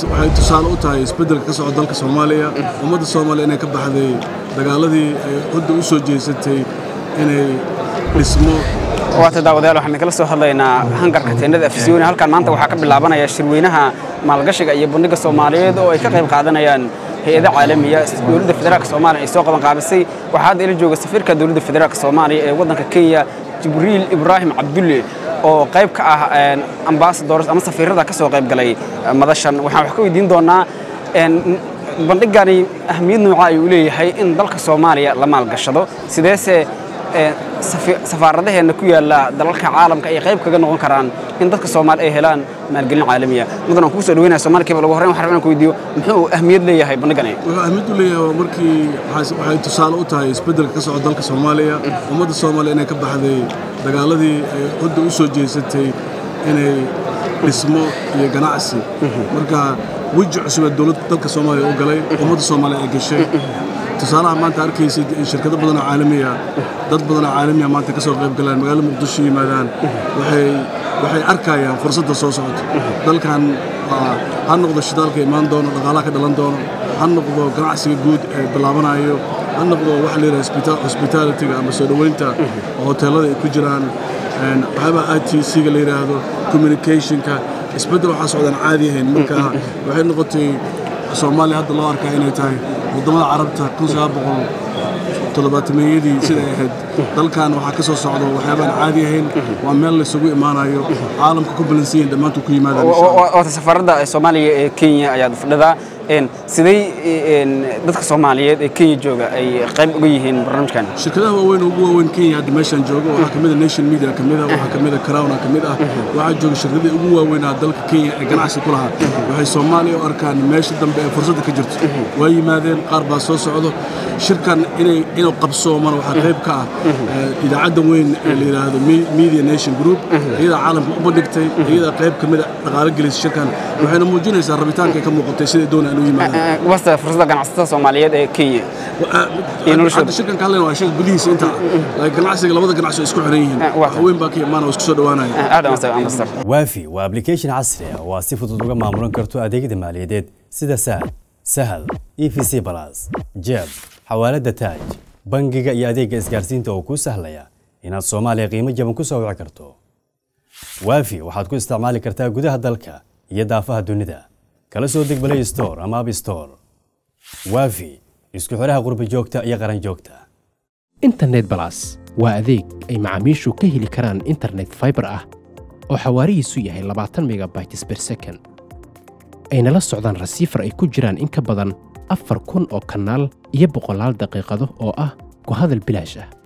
waxay tusaale u tahay isbeddelka ka socda dalka soomaaliya ummadda soomaaliya inay ka baxday dagaaladii ay hudda u soo jeesatay inay dhismo waata daawadayaal waxaan kala soo hadlaynaa hangarka teendhada afisyooni halkan maanta waxaa ka bilaabanaya shirweynaha maalgashiga iyo bandhiga soomaaliyeed oo ay ka qayb qaadanayaan hay-ada caalamiya dowladda federaalk soomaaliya ay soo qaban qaabisay waxaa hadda ila jooga safiirka dowladda federaalk soomaaliya ee waddanka kenya jibriil ibraahim cabdulle oo qayb ka ah ambasadors ama safiirada ka soo qayb galay madashan waxaan wax ka weydiin doonaa bandhigani ahmiyad nooca ayuu leeyahay in dalka soomaaliya la maalgashado sideese safaaradaheenna ku yaalla dalalka caalamka ay qayb kaga noqon karaan in dadka soomaali ay helaan maalgelin caalamiya mudan aan kugu soo dhaweynaya somaali kiiba lagu horreyn waxaan rabaa inaan ku weydiiyo muxuu ahmiyad leeyahay bandhigani wuxuu ahmiyad u leeyahay waa markii waxay tusaale u tahay isbeddelka ka socda dalka soomaaliya ummadda soomaaliya inay ka baxday dagaaladii ay hudda u soo jeesatay inay dhismo iyo ganacsi marka weji cusub ee dowladda dalka soomaaliya u galay ummadda soomaaliya ay gashay tusaalaha maanta arkaysid in shirkado badan oo caalamiya dad badan oo caalamiya maanta ka soo qayb galaan magaalada muqdisho yimaadaan waxay waxay arkayaan fursadda soo socota dalkan ha noqdo shidaalka imaan doono dhaqaalaha ka dhalan doono ha noqdo ganacsiga guud ee bilaabanayo ha noqdo waxa la yidhaha hospitalityga ama soo dhoweynta oo hoteellada ay ku jiraan waxyaabaa i t c-ga la yidhaahdo communicationka isbeddel waxaa socdaan caadi ahayn marka waxay noqotay soomaaliya hadda loo arkaa inay tahay waddamada carabta kun sagaal boqol toddobaatameyadii siday ahayd dalkan waxaa ka soo socdo waxyaabaan caadi ahayn waa meel laysugu imaanayo caalamka ku balansan yihin dhammaantu ku yimaadaan waata safaaradda soomaaliya ee kenya ayaad fadhidaa siday dadka soomaaliyeed ee kenya jooga ay qayb uga yihiin barnaamijkan shirkadaha waaweyn ugu waaweyn kenya hadda meeshaan joogo waxaa ka mid a nation media ka mid ah waxaa ka mid a crowna ka mid ah waxaa jooga shirkadii ugu waaweynaa dalka kenya ee ganacsi ku lahaa waxay soomaaliya u arkaan meesha dambe ee fursadda ka jirto waa yimaadeen qaar baa soo socdo shirkan inay inuu qabsoomana waxaa qayb ka ah idaacadda weyn ee la yidhaahdo media nation group iyadaa caalamka u bandhigtay iyadaa qayb ka mid a dhaqaalo gelisay shirkan waxayna muujinaysaa rabitaanka ay ka muuqatay siday doonayaan u yimaadaan wasta fursadda ganacsatada soomaaliyeed ee kenya hadda shirkan ka hadlayna waa shirka gudihiisa inta laakiin ganacsiga labada ganacsi oo isku xiran yihiin wax weyn baa ka imaana oo isku soo dhowaanaya waafi waa application casri ah oo aad si fudud uga maamulan karto adeegyada maaliyadeed sida sahal sahal e v c balas jeeb xawaaladda taaj bangiga iyo adeegga isgaarsiinta oo kuu sahlaya inaad soomaaliya qiimo jaban ku soo wici karto waafi waxaad ku isticmaali kartaa gudaha dalka iyo daafaha dunida kala soo deg balay store ama ab store waafi isku xidhaha qurba joogta iyo qaran joogta internet balas waa adeeg ay macaamiishu ka heli karaan internet faibar ah oo xawaarihiisu yahay labaatan megabytes ber second ayna la socdaan rasiifar ay ku jiraan in ka badan afar kun oo kanaal iyo boqolaal daqiiqado oo ah ku hadal bilaash ah